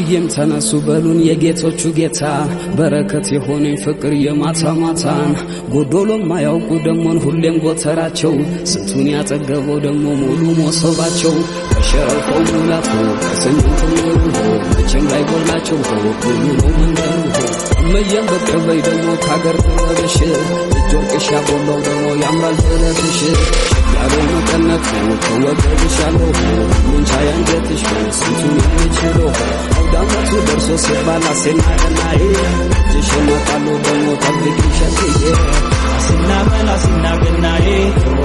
አብዬም ተነሱ በሉን የጌቶቹ ጌታ በረከት የሆነኝ ፍቅር የማታ ማታን ጎዶሎም ማያውቁ ደሞን ሁሌም ጎተራቸው ስንቱን ያጠገበው ደግሞ ሙሉ ሞሰባቸው ከሸረፈው ሙላቱ ከሰኞ ከሚወዱ መቼም ላይ ጎላቸው ሁሉ ነው መንገዱ እመየም በቅርበይ ደግሞ ካገር ጥበብሽ እጅ ወርቅሽ ያቦላው ደግሞ ያምራል ጥለትሽ ያለ መቀነት ተወገድሻለሁ ምንቻ ያንጀትሽ ስንቱን የምችለው አውዳመቱ ደርሶ ሲባል አሴና ቀናዬ እጅሽ መጣሉ ደግሞ ጠብቂ ሸትዬ አሲና መላ አሲና ገናዬ